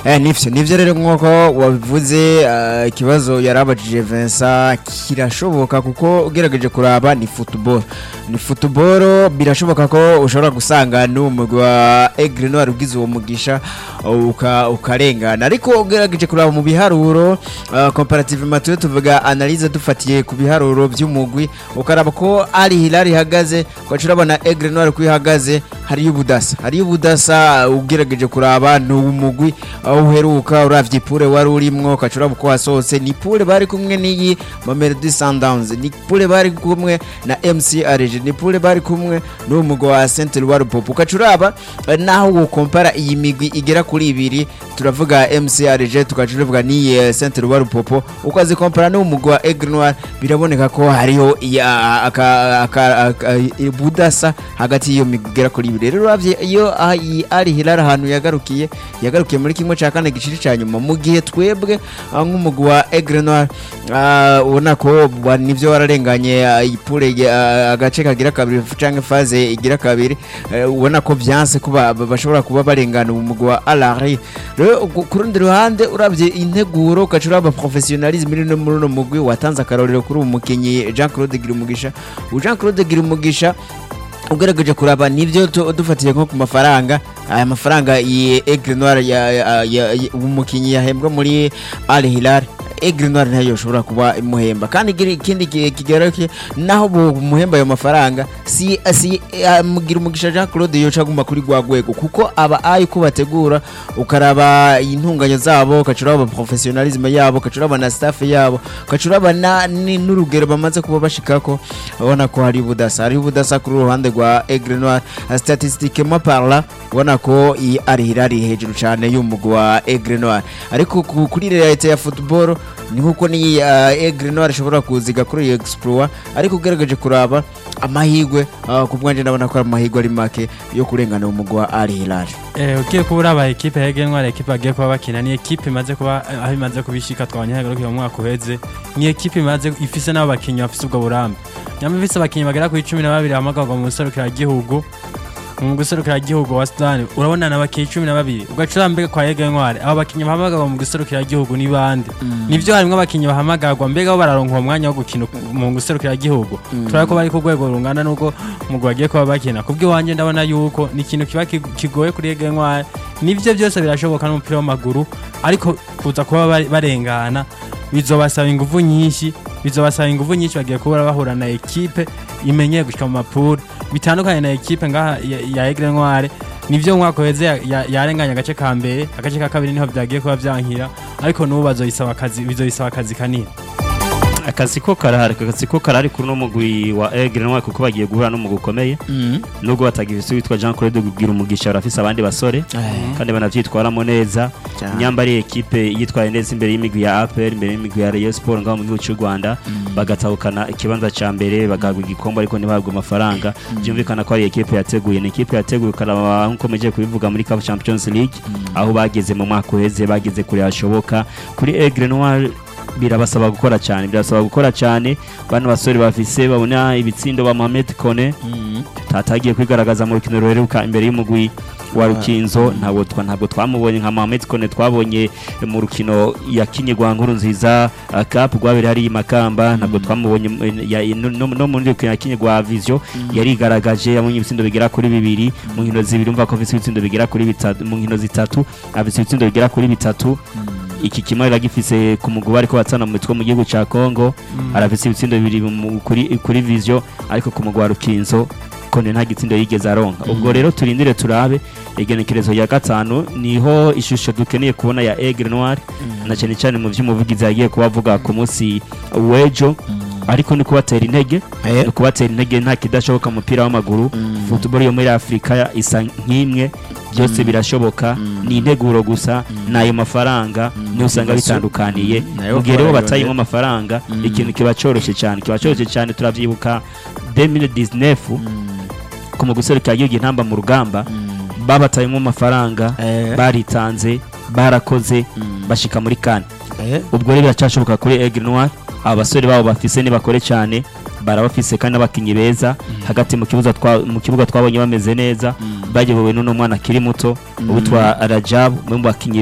Eh, nivyo nivyo rero nk'uko wabivuze eh, ikibazo yarabajije Vincent kirashoboka kuko ugerageje kuraba ni football ni football birashoboka ko ushobora gusanga n'umugwi wa Aigle Noir ugize uwo mugisha uh, uka, ukarengana ariko ugerageje kuraba mu biharuro uh, comparative matuyo tuvuga analyse dufatiye ku biharuro by'umugwi ukaraba ko ari Hilal ihagaze ugaca urabona Aigle Noir ko ihagaze hariyo ubudasa hariyo ubudasa uh, ugerageje kuraba ni umugwi aho uheruka uravye pure wari urimwo ugaca uraba uko wasohotse ni pure bari kumwe n'iyi Mamelodi Sundowns ni pure bari kumwe na MC Arege ni pure bari kumwe n'uwo mugwi wa Saint Eloi Pop ugaca uraba eh, naho wo kompara iyi migwi igera kuri ibiri turavuga MC Arege tugaca tuvuga n'iyi eh, Saint Eloi Pop ukazi kompara n'uwo mugwi wa Aigle Noir biraboneka ko hariho iya- aka- aka- aka- budasa hagati y'iyo migwi igera kuri ibiri rero uravye iyo ah, iyi ari Hilal ahantu yagarukiye yagarukiye muri kimwe cya kane giciri cya nyuma mu gihe twebwe ah, nk'umugwi wa Aigle Noir ah, ubona ko wa- nivyo wararenganye ah, ipure ah, agace kagira kabiri canke faze igira kabiri eh, ubona ko vyanse kuba bashobora kuba barengana umugwi wa Alari rero ku ku rundi ruhande uravye integuro ugaca uraba professionalisme iri no muri uno mugwi watanze akarorero kuri uwo mukinyi Jean Claude Girumugisha uwo Jean Claude Girumugisha ugerageje kuraba nivyo tu- dufatiye nko ku mafaranga aya mafaranga iyi Aigle Noir ya, ya, ya, ya umukinyi yahembwa muri Al Hilal Aigle Noir ntayo yoshobora kuba imuhemba kandi ikindi- ikindi ki- kigaruke naho muhemba ayo mafaranga si si eh, mugira umugisha Jean Claude yoca aguma kuri gwa rwego kuko aba ayi ko bategura ukaraba intunganyo zabo ukacuraba professionalisme yabo ukacuraba na staff yabo ukacuraba na ni- n'urugero bamaze kuba bashikako ubona ko hari ubudasa hari ubudasa kuri uruhande rwa Aigle Noir statistiquement parla ubona ko iyi ari hirari hejuru cyane y'umugwi wa Aigle Noir ariko ku- kuri realite ya football ni nkuko ni uh, Aigle Noir ishobora kuziga kuri iyi exploit ariko ugerageje kuraba amahigwe uh, ku bwanje ndabona ko ari amahigwe ari make yo kurengana umugwi wa Al Hilal Eh, ugiye kuba uraba ekipe ya Aigle Noir ekipe bagiye kuba bakina ni ekipe imaze kuba eh, aho imaze kubishika twabonye hagarukiye mu mwaka uheze ni ekipe imaze ifise n'abo bakinyi bafise ubwo burambe nyama ifise abakinyi bagera kuri cumi na babiri bahamagarwa mu gihugu mu gihugu wa Sudani urabona na bakinyi cumi na babiri ugaca uraba mbega kwa Aigle Noir abo bakinyi bahamagarwa mu gihugu ni bande nivyo harimwo abakinyi bahamagarwa mbega bo bararonka uwo mwanya wo gukina mu gihugu turabona ko bari ku rwego rungana n'ubwo umugwi bagiye kuba bakina kubw'iwanjye ndabona yuko ni ikintu kiba kig- kigoye kuri Aigle Noir nivyo byose birashoboka n'umupira w'amaguru ariko kuza kuba bari- barengana bizobasaba inguvu nyinshi bizobasaba inguvu nyinshi bagiye kuba bahura na ekipe imenyeye gushika mu mapuro bitandukanye na ekipe ngaha ya, ya Aigle Noir nivyo umwaka uheze ya- ya- yarenganye agace ka mbere agace ka kabiri niho vyagiye kuba vyankira ariko n'ubu bazoyisaba akazi bizoyisaba akazi kanini akazi ko karahari akazi ko karahari kuri uno mugwi wa Aigle Noir kuko bagiye guhura n'umugwi ukomeye nubwo batagifise witwa Jean Claude Gugira umugisha barafise abandi basore kandi banavyitwaramo neza Cyane. nyamba ari ekipe yitwaye neza imbere y'imigwi ya APR imbere y'imigwi ya Rayon Sport ngaho mu gihugu cy'u Rwanda bagatahukana ikibanza ca mbere bagahabwa igikombe ariko ntibahabwe amafaranga byumvikana ko ari ekipe yateguye ni ekipe yateguye ukaraba nkuko meje kubivuga muri CAF Champions League aho bageze mu mwaka uheze bageze kure hashoboka kuri Aigle Noir birabasaba gukora cyane birasaba gukora cyane bano basore bafise babona ibitsindo ba Mohamed Kone tatagiye kwigaragaza mu rukino ruheruka imbere y'umugwi wa Rukinzo ntabwo twa ntabwo twamubonye nka Mohamed Kone twabonye mu rukino yakinye rwa nkuru nziza uh, cup rwabere hari Makamba ntabwo twamubonye mu- ya- no- no no muri rukino yakinye rwa Vision yarigaragaje yabonye ibitsindo bigera kuri bibiri mu nkino zibiri umva ko afise ibitsindo bigera kuri bitatu mu nkino zitatu afise ibitsindo bigera kuri bitatu iki kimwe aragifise ku mugabo ariko batsana mu mitwe mu gihugu ca Congo arafise ibitsindo bibiri mu- kuri kuri Vision ariko ku mugabo wa Rukinzo kone nta gitsindo yigeze aronka ubwo rero turindire turabe igenekerezo ya gatanu niho ishusho dukeneye kubona ya Aigle Noir na cyane cyane mu vy'umuvugizi yagiye kuba avuga ku munsi w'ejo ariko ni kubatera intege Eh. ni kubatera intege nta kidashoboka mu mupira w'amaguru football yo muri Afrika isa nk'imwe byose birashoboka ni integuro gusa n'ayo mafaranga niyo usanga bitandukaniye Nayo mu gihe rero barayonera. batayemo amafaranga ikintu kiba cyoroshye cyane kiba cyoroshye cyane turavyibuka 2019 ku mu guserukira igihugu intamba mu rugamba babatayemo amafaranga Eh. baritanze barakoze bashika muri kane Eh. ubwo rero biracyashoboka kuri Aigle Noir aba basore babo bafise nibakore cyane barabafise kandi n'abakinnyi beza hagati mu kibuga twa mu kibuga twabonye bameze neza bayobowe n'uno mwana akiri muto uwitwa Rajab umwe mu bakinnyi